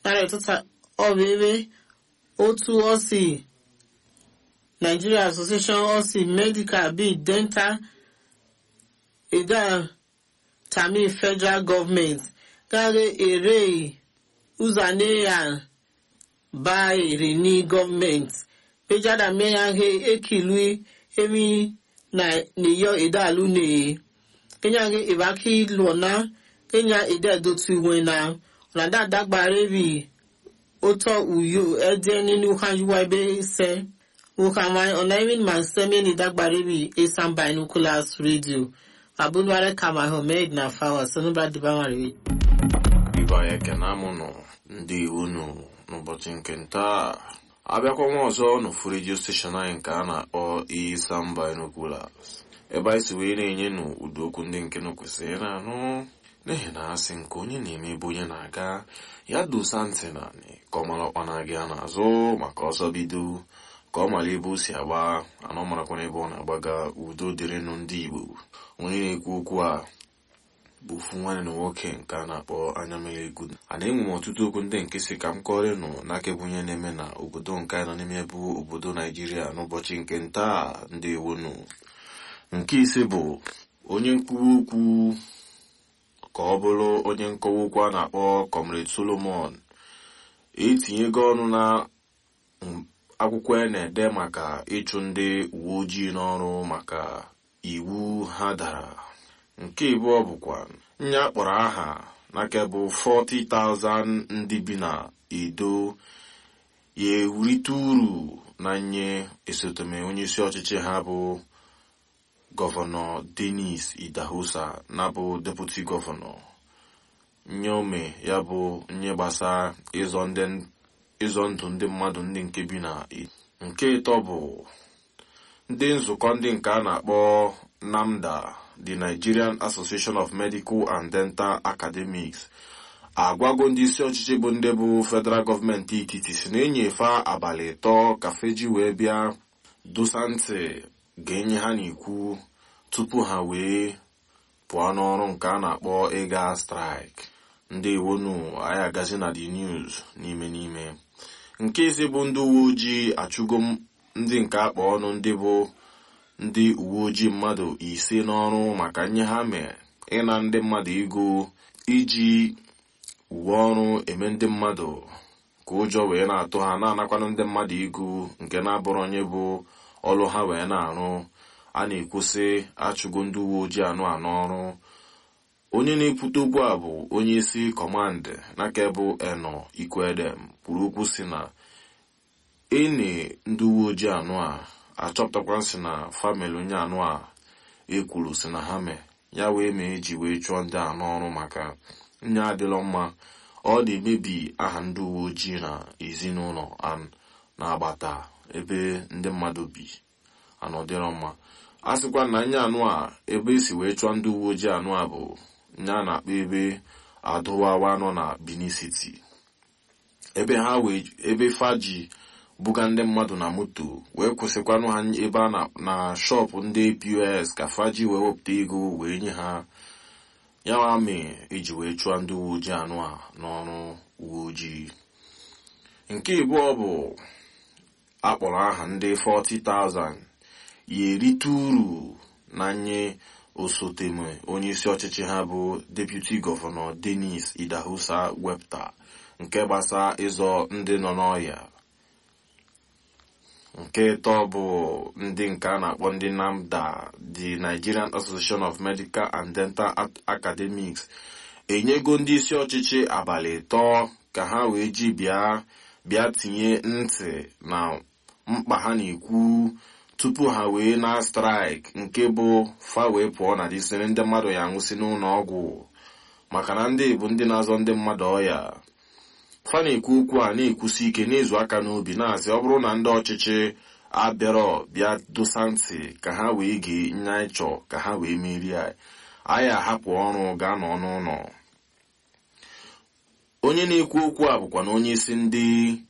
nara ịtụta ọbebe otu ọsi nigeria association ọsi medical bi dental ida tami federal government gare ere uzaneya ba ere ni gọọmenti pejada meya he ekilui emi na niyo idalu ne kenya ge ibaki lona kenya ide dotu iwe na na da dagbare bi oto uyo ede nínú hanjuwa ebe se wukamai ona even man semi ni dagbare bi esan binoculars radio abunware kama homed na fawa sonubra dibamari ibe anyị ekene amụ nọ ndị iwu nụ n'ụbọchị nke ntaa abịakwa nwa ọzọ n'ofu redio steshọn anyị nke a na-akpọ Isam Binoculars ebe anyị si wee na-enye nụ ụdị okwu ndị nke nụ kwesịrị na-anụ n'ihi na asị nke onye na-eme ebe onye na-aga ya dosa ntị naanị ka ọ mara ọkpa na-aga ya n'azụ maka ọsọ bido ka ọ mara ebe o si agba anọ marakwana ebe ọ na-agbaga udo dịrịnụ ndị Igbo onye na-ekwu okwu a bụ ofu nwanne na nwoke nke a na-akpọ anya mere egwu a na-enwe m ọtụtụ okwu ndị nke si ka m kọrọ nụ n'aka bụ onye na-eme na obodo nke anyị nọ n'ime bụ obodo naijiria n'ụbọchị nke ntaa ndị ewonu nke ise bụ onye nkwuwa okwu ka ọ bụrụ onye nkọwa okwu a na-akpọ comrade solomon etinyego ọnụ na akwụkwọ a na-ede maka ịchụ ndị uwe ojii n'ọrụ maka iwu ha dara nke ịbụọ bụkwa nye akpọrọ aha n'aka bụ 40,000 ndị bi na edo ya ewurite uru na nye esotome onyeisi ọchịchị ha bụ gọvanọ denis idahosa na bụ deputi gọvanọ nye ome ya bụ nye gbasa ịzọ ndụ ndị mmadụ ndị nke bi na nke ịtọ bụ ndị nzukọ ndị nke a na-akpọ NAMDA the Nigerian Association of Medical and Dental Academics agwago ndị isi ọchịchị bụ ndị bụ federal gọọmenti etiti si na-enyefe abalị ịtọ ka feji wee bịa dosa ntị ga-enye ha n'ikwu tupu ha wee pụọ n'ọrụ nke a na-akpọ ịga strike ndị iwonu anyị agazi na the news n'ime n'ime nke isi bụ ndị uwe ojii achụgo ndị nke akpa ọnụ ndị bụ ndị uwe ojii mmadụ ise n'ọrụ maka nye ha mee ịna ndị mmadụ ego iji uwe ọrụ eme ndị mmadụ ka ụjọ wee na-atụ ha na-anakwanụ ndị mmadụ ego nke na-abụrụ onye bụ ọrụ ha wee na-arụ a na-ekwusị achụgo ndị uwe ojii anụ anụ ọrụ onye na-ekwute okwu a bụ onye isi kọmandị n'aka bụ eno ikwedem kwuru okwu si na ene ndị uwe ojii anụ a achọpụtakwa si na famịlị onye anụ a ekwuru si na ha mee ya wee mee eji wee chụọ ndị a n'ọrụ maka nye adịlọ mma ọ na-emebi aha ndị uwe ojii na ezinụlọ na-agbata ebe ndị mmadụ bi anọdịrọ mma a sịkwa na nye anụ a ebe esi wee chụọ ndị uwe ojii anụ a bụ nye a na-akpọ ebe adụwawa nọ na Benin City ebe ha wee ebe faji buga ndị mmadụ na moto wee kwụsịkwanụ ha ebe a na shọpụ ndị pos ka faji wee wepụta ego wee nye ha ya wa mee eji wee chụọ ndị uwe ojii anụ a n'ọrụ uwe ojii nke ịbụọ bụ akpọrọ aha ndị 40,000 ya erite uru na nye osoteme onyeisi ọchịchị ha bụ deputi gọvanọ denis idahosa wepụta nke gbasa ịzọ ndị nọ n'ọhịa nke ịtọ bụ ndị nke a na-akpọ ndị NAMDA the Nigerian Association of Medical and Dental Academics enyego ndị isi ọchịchị abalị ịtọ ka ha wee ji bịa bịa tinye ntị na mkpa ha na-ekwu tupu ha wee na straịk nke bụ fa wee pụọ na disiri ndị mmadụ ya nwụsị n'ụlọ ọgwụ maka na ndị bụ ndị na-azọ ndị mmadụ ọya fa na-ekwu okwu a na-ekwusi ike na-ezu aka n'obi na-asị ọ bụrụ na ndị ọchịchị abịarọ bịa dosa ntị ka ha wee gee nye anyị chọọ ka ha wee merie anyị ahapụ ọrụ gaa nọ n'ụlọ onye na-ekwu okwu a bụkwa na onye isi ndị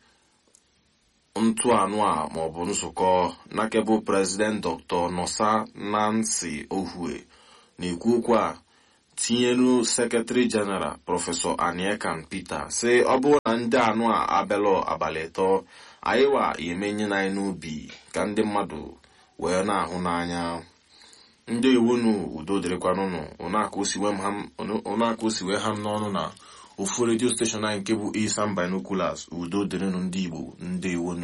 ntụ anụ a maọbụ nzukọ nakebụ prezident dr nosa nancy ohue na-ekwu okwu a tinyelu sekretari jeneral prọfesọ aniekan peter sị ọ bụrụ na ndị anụ a abịalụ abalị ịtọ anyị wa emenye na anyị n'ubi ka ndị mmadụ wee na-ahụ n'anya ndị iwunu udo dịrịkwanụnụ ụnaka osiwe ha m n'ọnụ na ofu redio steshọn anyị nke bụ isan binoculars udo dịrịnụ ndị igbo ndị iwunu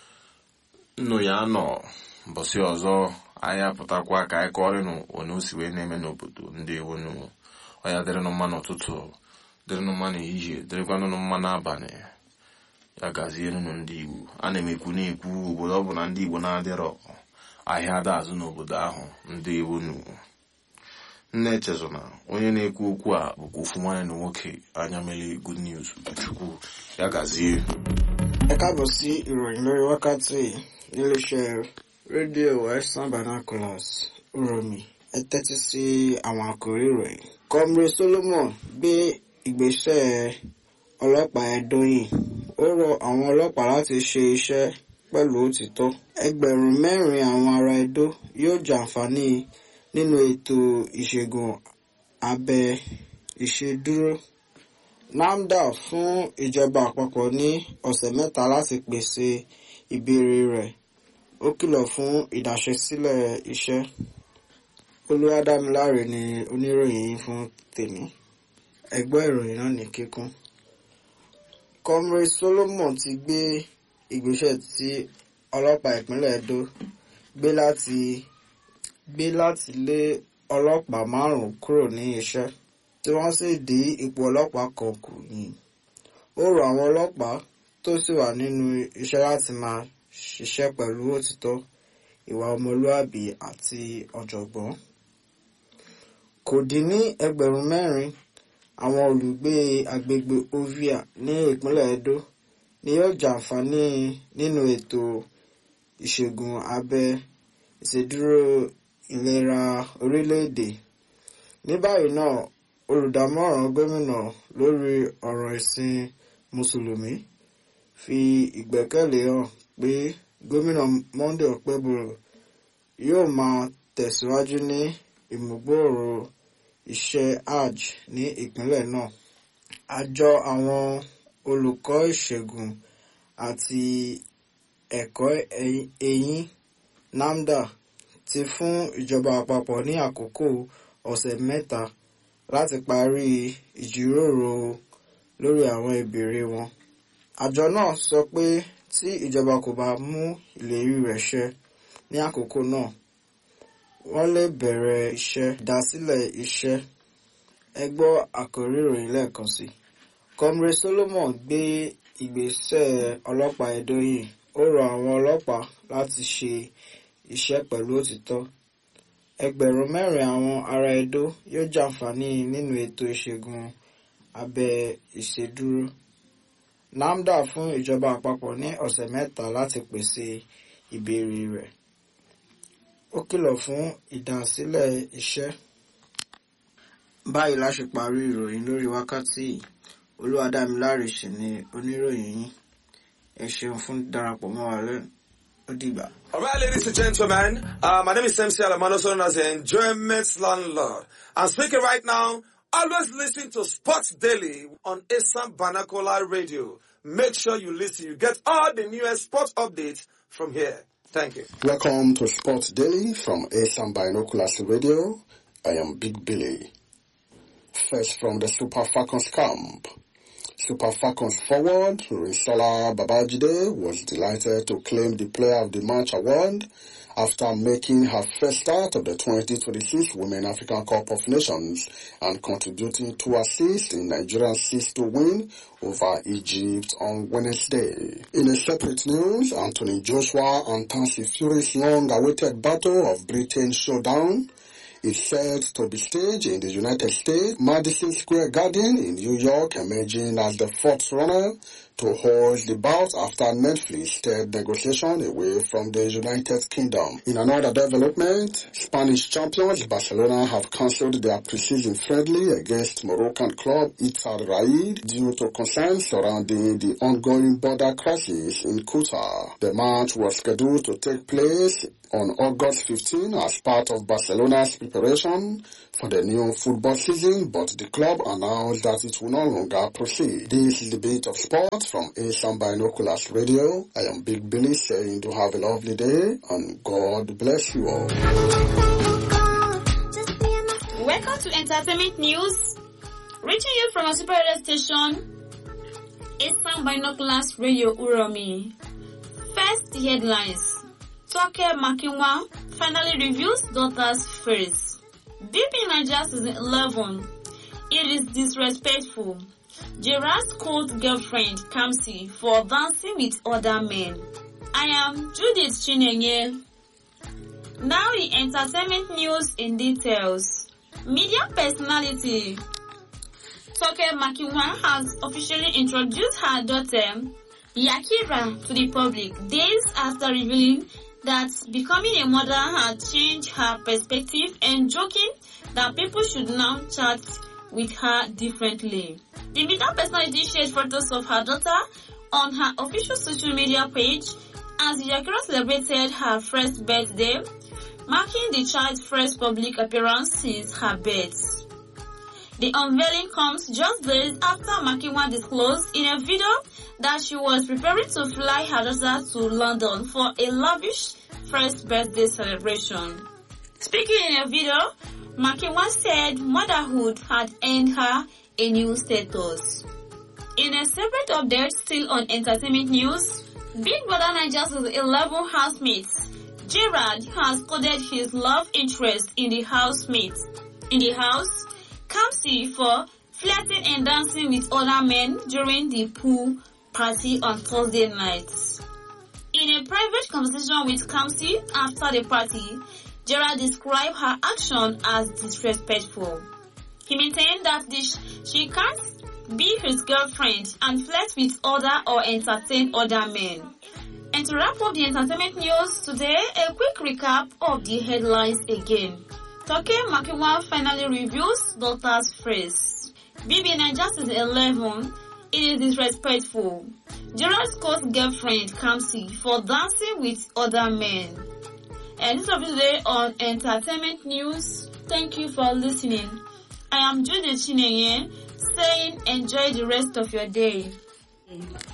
nnụ ya nọ mbọsị ọzọ anyị apụtakwa ka anyị kọrịnụ onye osi wee na-eme n'obodo ndị iwunu ọya dịrịnụ mma n'ụtụtụ dịrịnụ mma n'ehihie dịrịkwanụnụ mma n'abalị ya gazienụ ndị igbo a na m ekwu na-ekwu obodo ọ bụ na ndị igbo na-adịrọ ahịa ada azụ n'obodo ahụ ndị iwunu nne echezona onye na-ekwu okwu a bụkwa ofu nwanne na nwoke anya mere good news chukwu ya gazie ẹ káàbọ̀ sí ìròyìn lórí wákàtí níléeṣẹ́ rédíò western binoculars uromi ẹ tẹ́tí sí àwọn àkòrí ìròyìn. comrade solomon gbé ìgbésẹ̀ ọlọ́pàá ẹ̀dọ́yìn ó rọ àwọn ọlọ́pàá láti ṣe iṣẹ́ pẹ̀lú òtítọ́. ẹgbẹ̀rún mẹ́rin àwọn ará Ẹdó yóò jàǹfààní nínú ètò ìṣègùn abẹ ìṣèdúró. NAFDA fún ìjọba àpapọ̀ ní ọ̀sẹ̀ mẹ́ta láti pèsè ìbéèrè rẹ̀ ó kìlọ̀ fún ìdáṣẹ́sílẹ̀ iṣẹ́. Olúwadámiláre ni oníròyìn yìí fún tèmi ẹgbẹ́ ìròyìn náà ní kíkún. Comrade Solomon ti gbé ìgbésẹ̀ tí ọlọ́pàá ìpínlẹ̀ Edo gbé láti gbé láti lé ọlọ́pàá márùn-ún kúrò ní iṣẹ́ tí wọ́n sì dí ipò ọlọ́pàá kan kù yìí. Ó rọ àwọn ọlọ́pàá tó sì wà nínú iṣẹ́ láti máa ṣiṣẹ́ pẹ̀lú òtítọ́ ìwà ọmọlúàbí àti ọ̀jọ̀gbọ́n. Kò dín ní ẹgbẹ̀rún mẹ́rin àwọn olùgbé agbègbè Ovia ní ìpínlẹ̀ Edo ni yóò jàǹfààní nínú ètò ìṣègùn abẹ ìṣèdúró ìlera orílẹ̀-èdè. Ní báyìí náà olùdámọ̀ràn gómìnà lórí ọ̀rọ̀ ìsìn mùsùlùmí fi ìgbẹ́kẹ̀lé hàn pé gómìnà Monday Okpebholo yóò máa tẹ̀síwájú ní ìmúgbòòrò iṣẹ́ hajj ní ìpínlẹ̀ náà. Àjọ àwọn olùkọ́ ìṣègùn àti ẹ̀kọ́ eyín NAFDA ti fún ìjọba àpapọ̀ ní àkókò ọ̀sẹ̀ mẹ́ta láti parí ìjíròrò lórí àwọn ìbéèrè wọn. Àjọ náà sọ pé tí ìjọba kò bá mú ìlérí rẹ̀ ṣẹ ní àkókò náà, wọ́n lè bẹ̀rẹ̀ iṣẹ́ ìdásílẹ̀ iṣẹ́. Ẹ gbọ́ àkòrí ìròyìn lẹ́ẹ̀kan sí. Comrade Solomon gbé ìgbésẹ̀ ọlọ́pàá Edo yìí. Ó rọ àwọn ọlọ́pàá láti ṣe iṣẹ́ pẹ̀lú òtítọ́. Ẹgbẹ̀rún mẹ́rin àwọn ará Edo yóò jàǹfààní nínú ètò ìṣègùn abẹ ìṣèdúró. NAFDA fún ìjọba àpapọ̀ ní ọ̀sẹ̀ mẹ́ta láti pèsè ìbéèrè rẹ̀. Ó kìlọ̀ fún ìdásílẹ̀ iṣẹ́. Báyìí la ṣe parí ìròyìn lórí wákàtí yìí. Olúwadámiláre sì ni oníròyìn yín. Ẹ ṣeun fún darapọ̀ mọ́ wa lẹ́nu. Ó dìgbà. All right, ladies and gentlemen, uh, my name is MC Alamano, known as the Enjoyment Landlord. I'm speaking right now. Always listen to Sports Daily on Assam Banakola Radio. Make sure you listen. You get all the newest sports updates from here. Thank you. Welcome to Sports Daily from Assam Binoculars Radio. I am Big Billy. First from the Super Falcons camp. Super Falcons forward, Risola Babajide was delighted to claim the Player of the Match award after making her first start of the 2026 Women African Cup of Nations and contributing two assists in Nigeria's 6-2 win over Egypt on Wednesday. In a separate news, Anthony Joshua and Tansy Fury's long-awaited battle of Britain showdown is said to be staged in the United States, Madison Square Garden in New York, emerging as the fourth runner to hold the bout after Netflix steered negotiation away from the United Kingdom. In another development, Spanish champions Barcelona have cancelled their preseason friendly against Moroccan club Ittihad Raid due to concerns surrounding the ongoing border crisis in Qatar. The match was scheduled to take place on August 15 as part of Barcelona's preparation for the new football season, but the club announced that it will no longer proceed. This is the bit of sport from Asian Binoculars Radio. I am Big Billy saying to have a lovely day and God bless you all. Welcome to Entertainment News, reaching you from a super radio station, Eastern Binoculars Radio Uromi. First headlines. Toke Makinwa finally reveals daughter's face. Deep in Nigeria season 11, it is disrespectful. Gerard's cold girlfriend Kamsi for dancing with other men. I am Judith Chinenye. Now the entertainment news in details. Media personality Toke Makinwa has officially introduced her daughter Yakira to the public days after revealing that becoming a mother had changed her perspective and joking that people should now chat with her differently. The media personality shared photos of her daughter on her official social media page as Yakira celebrated her first birthday, marking the child's first public appearance since her birth. The unveiling comes just days after Makiwa disclosed in a video that she was preparing to fly her daughter to London for a lavish first birthday celebration. Speaking in a video, Makiwa said motherhood had earned her a new status. In a separate update still on entertainment news, Big Brother Nigeria's 11 housemates, Gerard has coded his love interest in the housemates. In the house, Kamsi for flirting and dancing with other men during the pool party on Thursday nights. In a private conversation with Kamsi after the party, Gerard described her action as disrespectful. He maintained that this, she can't be his girlfriend and flirt with other or entertain other men. And to wrap up the entertainment news today, a quick recap of the headlines again. Toke Makiwa finally reveals daughter's phrase. Bibi Niger is 11. It is disrespectful. Gerard's court girlfriend Kamsi for dancing with other men. And this is today on Entertainment News. Thank you for listening. I am Judith Chinenye saying enjoy the rest of your day.